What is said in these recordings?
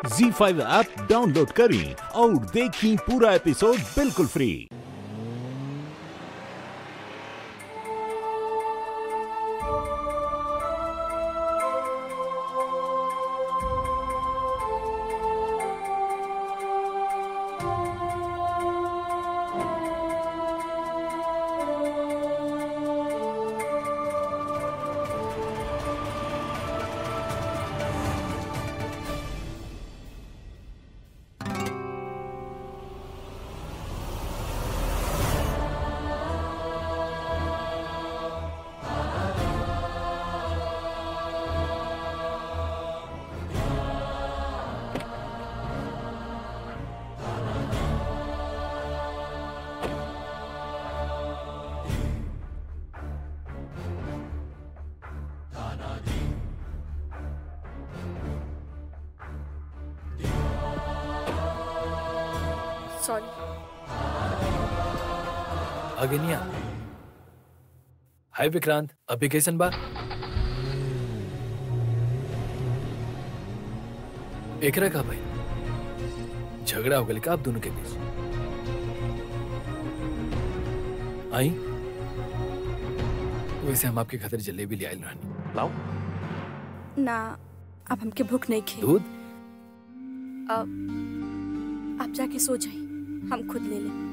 जी five app download करें और देखें पूरा एपिसोड बिल्कुल फ्री सॉरी अगेनिया हाय विक्रांत अभी कैसन बा एकरा का भाई झगड़ा हो गया का आप दोनों के बीच आई वैसे हम आपके खातिर जलेबी ले आयल रहनी लाओ ना अब हमके भूख नहीं खे दूध अब आप जाके सो जाए हम खुद ले लें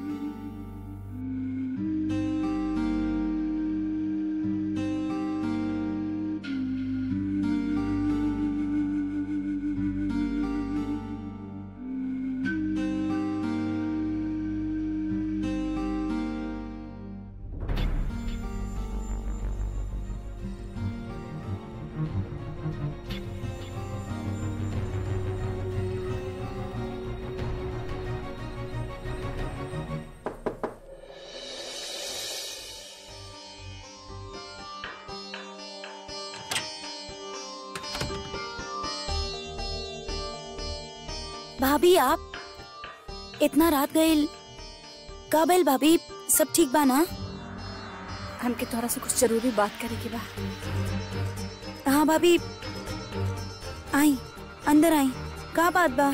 भाभी आप इतना रात गईल का भइल भाभी सब ठीक बा ना हमके तोहरा से कुछ जरूरी बात करे के बा हाँ भाभी आई अंदर आई का बात बा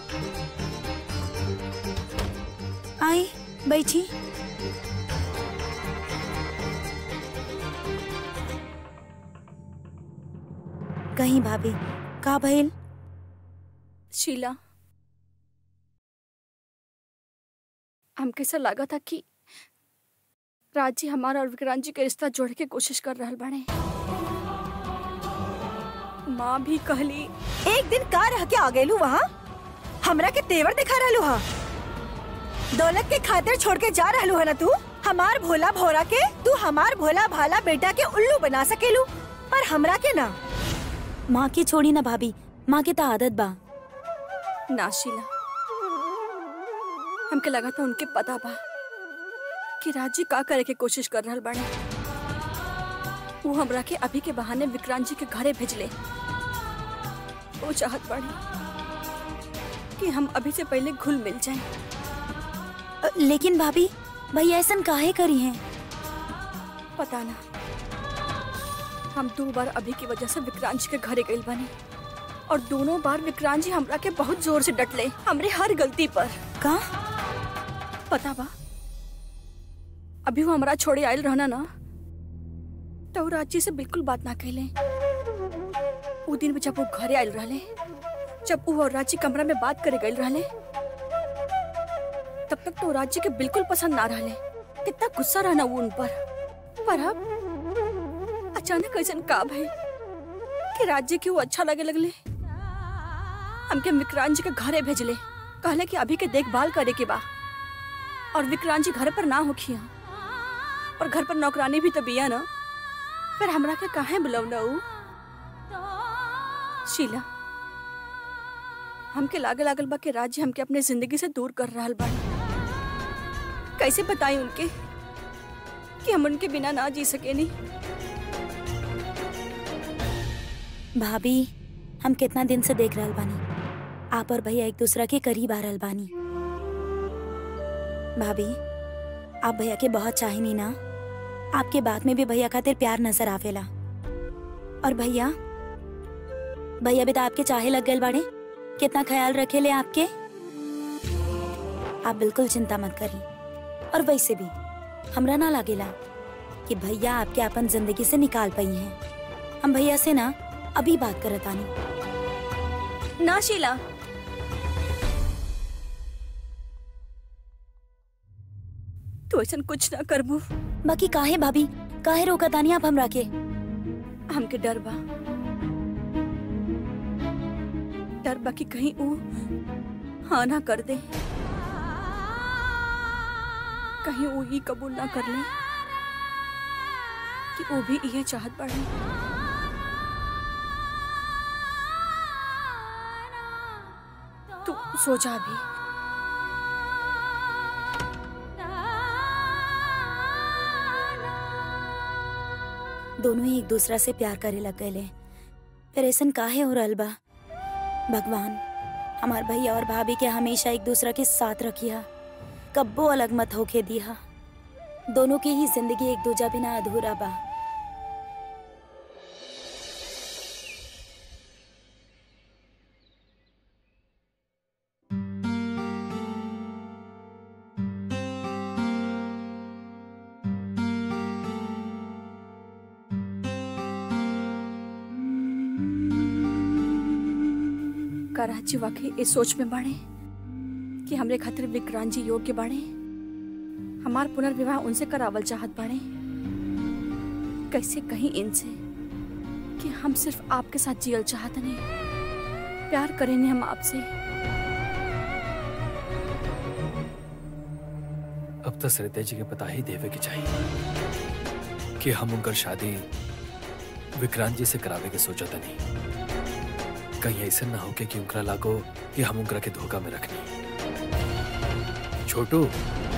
आई बैठी कहीं भाभी का भइल शीला हमके ऐसा लगा था कि राजी हमारा और विक्रांत जी के रिश्ता जोड़े के कोशिश कर रहल बाड़े माँ भी कहली एक दिन का रह के आ गएलू वहाँ हमरा के तेवर दिखा रहलू हा दौलत के खातिर छोड़ के जा रहलू है ना तू हमार भोला भोरा के तू हमार भोला भाला बेटा के उल्लू बना सकेलू पर हमरा के ना माँ की छोड़ी ना भाभी माँ की तो आदत बा ना शीला हमके लगा था उनके पता बा कि राजी का करे के कोशिश कर रहल बाड़े वो हमरा के अभी के बहाने विक्रांत जी के घरे भेजले वो चाहत बाड़ी कि हम अभी से पहले घुल मिल जाएं अ, लेकिन भाभी भैया ऐसा काहे करी हैं पता ना हम दो बार अभी की वजह से विक्रांत जी के घरे गइल बानी और दोनों बार विक्रांत जी हमरा के बहुत जोर से डटले हमरे हर गलती पर का पता बा अभी वो हमरा छोड़े आयल रहना ना तो वो राजी से बिल्कुल बात ना कहले वो दिन में जब वो घरे आयल रहले जब वो और राजी कमरा में बात करे गए रहले तब तक तो राजी के बिल्कुल पसंद ना रहले कितना गुस्सा रहना वो उन पर पर अब अचानक ऐसा का भाई कि राज्य के वो अच्छा लगे लगले हमके विक्रांत जी के घरे भेजले कहले कि अभी के देखभाल करे के बा और विक्रांत जी घर पर ना होखिया और घर पर नौकरानी भी तो बिया ना फिर हमरा के काहे बुलवना ऊ शीला हमके लागे लागल बा कि राज्य हमके अपने जिंदगी से दूर कर रहल बा कैसे बताई उनके कि हम उनके बिना ना जी सके नहीं भाभी हम कितना दिन से देख रहल बानी आप और भैया एक दूसरा के करीब आ रहल बानी भाभी आप भैया के बहुत चाहिनी ना आपके बात में भी भैया खातिर प्यार नजर आवेला और भैया भैया भी तो आपके चाहे लग गए बाड़े कितना ख्याल रखे ले आपके आप बिल्कुल चिंता मत करी और वैसे भी हमरा ना लागेला कि भैया आपके अपन जिंदगी से निकाल पाई हैं हम भैया से ना अभी बात करत आनी ना शीला तू ऐसा कुछ ना करबू बाकी काहे भाभी काहे रोकत आनी आप हमरा के हमके डर बा डर बा कि कहीं वो हाँ ना कर दे कहीं वो ही कबूल ना कर ले कि वो भी ये चाहत पड़े तू सो जा भी दोनों ही एक दूसरा से प्यार करे लग गए फिर ऐसन काहे हो रहल बा भगवान हमार भैया और भाभी के हमेशा एक दूसरा के साथ रखिया कब्बो अलग मत होके दिया दोनों की ही जिंदगी एक दूजा बिना अधूरा बा कराची वाकई इस सोच में बाड़े कि हमरे खातिर विक्रांत जी योग्य बाड़े हमार पुनर्विवाह उनसे करावल चाहत बाड़े कैसे कहीं इनसे कि हम सिर्फ आपके साथ जियल चाहत नहीं प्यार करेंगे हम आपसे अब तो सरिता जी के पता ही देवे के चाहिए कि हम उनकर शादी विक्रांत जी से करावे के सोचा था नहीं कहीं ऐसा ना हो के कि उनकरा लागो कि हम उनकरा के धोखा में रखनी छोटू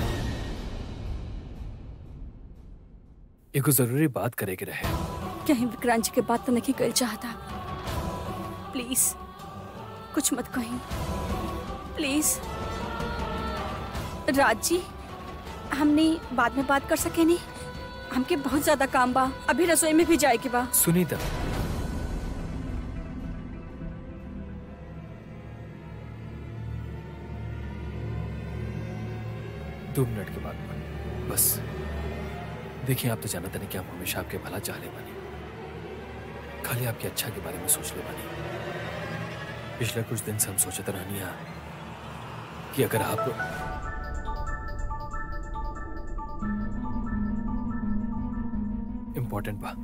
एगो जरूरी बात करे के रहे कहीं विक्रांत जी के बात तो नहीं कर चाहता प्लीज कुछ मत कहीं प्लीज राज जी हमने बाद में बात कर सके नहीं हमके बहुत ज्यादा काम बा अभी रसोई में भी जाए के बा सुनीता दो मिनट के बाद में, बस देखिए आप तो जानते नहीं कि हम हमेशा आपके भला चाहले बने खाली आपकी अच्छा के बारे में सोच ले बने पिछले कुछ दिन से हम सोचते रहनिया कि अगर आप इम्पोर्टेंट बा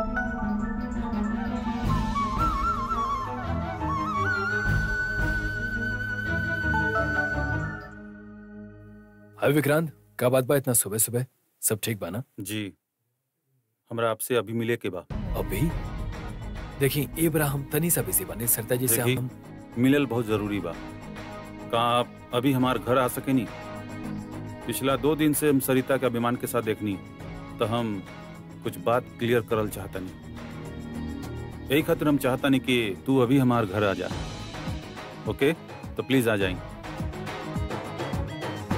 हाय विक्रांत का बात बा इतना सुबह सुबह सब ठीक बा ना जी हमरा आपसे अभी मिले के बा अभी देखिए ए बरा हम तनी सा बिजी बने सरता जी से देखी हम मिलल बहुत जरूरी बा का आप अभी हमार घर आ सके नी पिछला दो दिन से हम सरिता के अभिमान के साथ देखनी तो हम कुछ बात क्लियर करल चाहता नहीं यही खातिर हम चाहता नहीं कि तू अभी हमार घर आ जा ओके तो प्लीज आ जाएं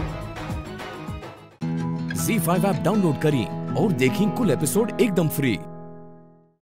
झी फाइव ऐप डाउनलोड करें और देखें कुल एपिसोड एकदम फ्री